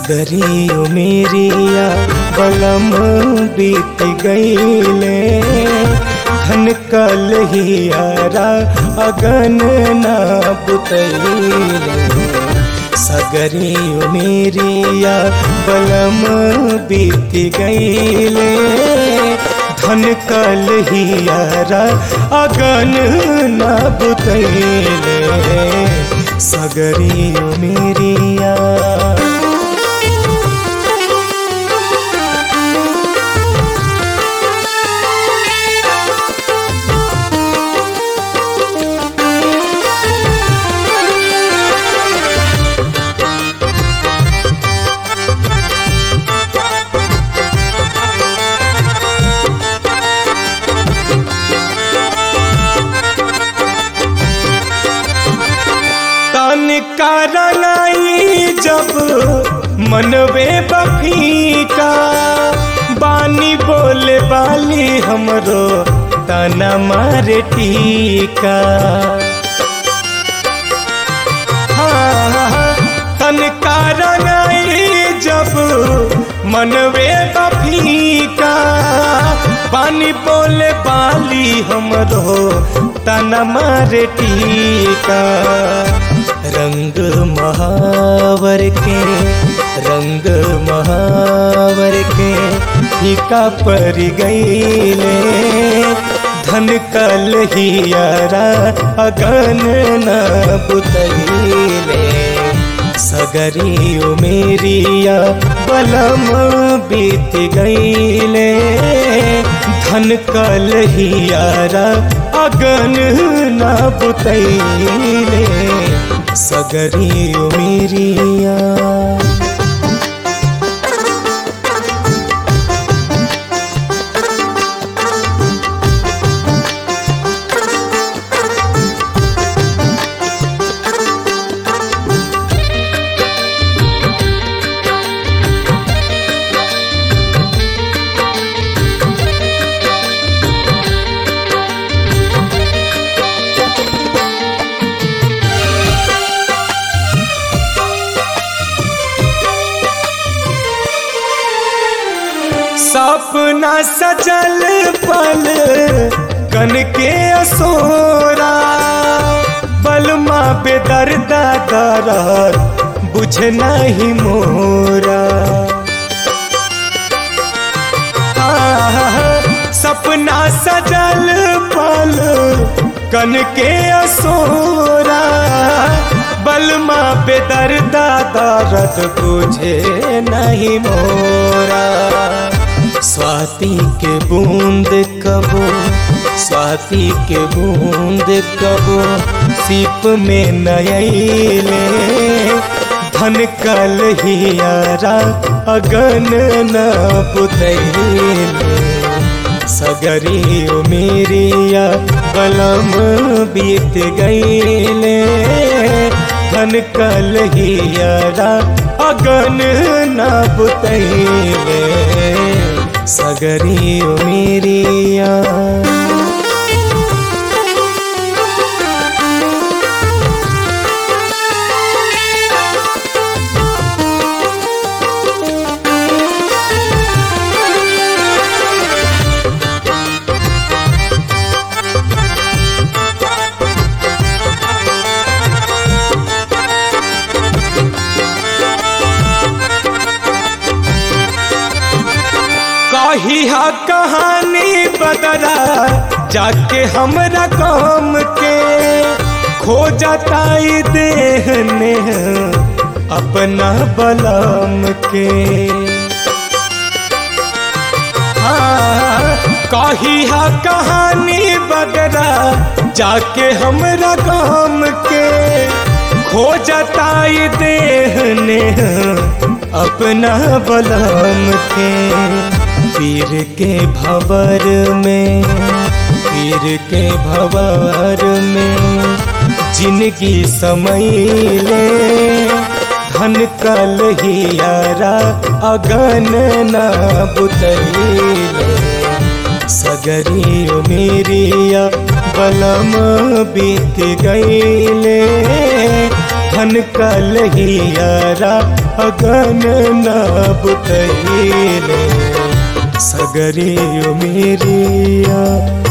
सगरी मेरिया बलम बीत गईले धन कल हियारा अगन ना बुतैले सगरी मेरिया बलम बीत गईले धन कल हियारा अगन ना बुतैले सगरी मेरिया तन करनाई जब मनवे बफीका बानी बोले बाली हमरो तना मारे टीका हाँ, तन करनाई जब मनवे बफीका बानी बोले बाली हमरो तना मारे टीका रंग महावर के रंग महावर के फीका पर गईले धन कल हियारा अगन न बुतैले सगरी मेरिया बलम बीत गईले धन कल हियारा अगन न बुतैले सगरी मेरिया सपना सजल पल कन के असोरा बलमा बेदर्दा दरद बुझ नहीं मोरा आह, सपना सजल पल कन के असोरा बलमा बेदर्दा दर्द बुझे नहीं मोरा स्वाति के बूंद कबो स्वाति के बूंद कबो सीप में नयले धन कल हियारा अगन न बुतैले सगरी मेरिया बलम बीत गईले धन कल हियारा अगन न बुतैले सगरी मेरिया कही हा कहानी बदरा जाके हमरा काम के खो जाता देहने अपना बलम के हाँ, कही हा कहानी बदरा जाके हमरा काम के खो जाता देहने अपना बलम के पीर के भवर में पीर के भवर में जिनकी समैले धन कल हियारा अगन न बुतैले सगरी मेरिया बलम बीत गईले धन कलहियारा अगन नब कहिले सगरे मेरिया